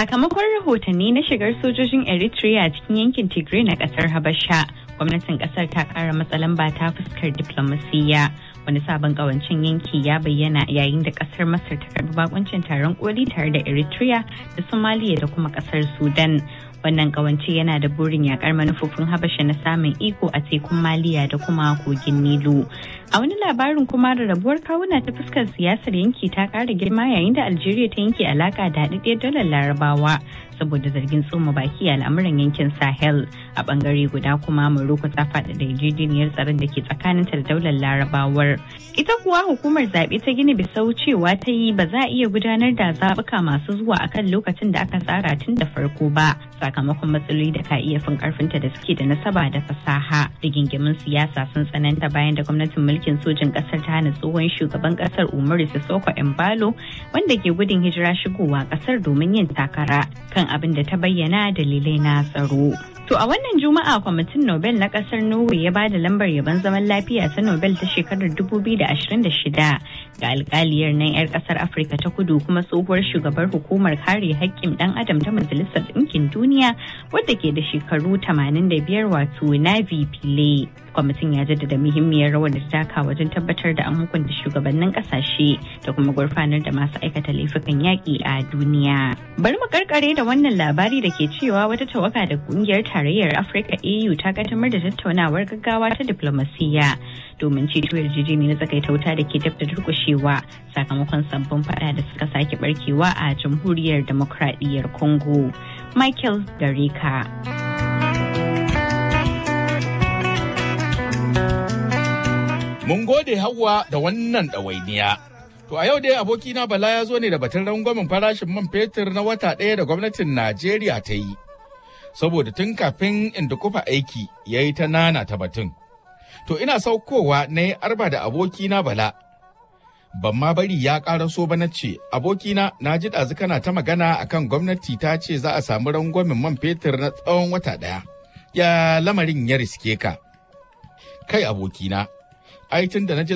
Sakamakon rahotanni na shigar sojojin Eritrea cikin yankin Tigray na kasar Habasha, gwamnatin kasar ta kara matsalan ba ta fuskar diplomasiyya. Wani sabon kawancin yanki ya bayyana yayin da kasar Masar ta karbi bakuncin taron koli tare da Eritrea da Somalia da kuma kasar Sudan. Wannan kawance yana da burin yakar manufofin Habasha na samun iko a tekun Maliya da kuma kogin Nilu. A wani labarin kuma da rabuwar kawuna ta fuskar siyasar yanki ta kara girma yayin da Algeria ta yanke alaka da haɗaɗɗiyar dalar Larabawa saboda zargin tsoma baki a al'amuran yankin Sahel. A bangare guda kuma Morocco ta faɗa da yarjejeniyar tsaron da ke tsakaninta da daular Larabawar. Ita kuwa hukumar zaɓe ta Gini Bisau cewa ta yi ba za a iya gudanar da zaɓuka masu zuwa akan lokacin da aka tsara tun da farko ba sakamakon matsaloli da ka iya fin karfinta da suke da nasaba da fasaha. Rigingimin siyasa sun tsananta bayan da gwamnatin mulkin sojin ƙasar ta hana tsohon shugaban ƙasar Umaru Sissoko Embalo wanda ke gudun hijira shigowa ƙasar domin yin takara kan abin da ta bayyana dalilai na tsaro. To a wannan Juma'a kwamitin Nobel na kasar Norway ya ba da lambar yabon zaman lafiya ta Nobel ta shekarar 2026 ga alkaliyar nan 'yar kasar Afirka ta kudu kuma tsohuwar shugabar hukumar kare haƙƙin ɗan adam ta Majalisar Ɗinkin Duniya wadda ke da shekaru 85 wato Navi Pillay. Kwamitin ya jaddada muhimmiyar rawar da ta taka wajen tabbatar da an hukunta shugabannin kasashe da kuma gurfanar da masu aikata laifukan yaƙi a duniya. Bari mu karkare da wannan labari da ke cewa wata tawaga da kungiyar tarayyar Afirka AU ta kaddamar da tattaunawar gaggawa ta diplomasiyya domin ceto yarjejeniya na tsakaita wuta da ke dab da durkushewa sakamakon sabbin fada da suka sake barkewa a jamhuriyar demokradiyyar Congo. Michael Gareka. Mun gode Hauwa da wannan ɗawainiya. To a yau dai abokina Bala ya zo ne da batun rangwamen farashin man fetur na wata ɗaya da gwamnatin Najeriya ta yi. Saboda tun kafin inda kufa aiki ya yi ta nana ta batun. To ina saukowa na yi arba da abokina Bala. Ban ma bari ya ƙara so ba na ce, abokina na ji ɗazu kana ta magana akan gwamnati ta ce za a samu rangwamen man fetur na tsawon wata ɗaya. Ya lamarin ya riske ka. Kai abokina, ai tun da na ji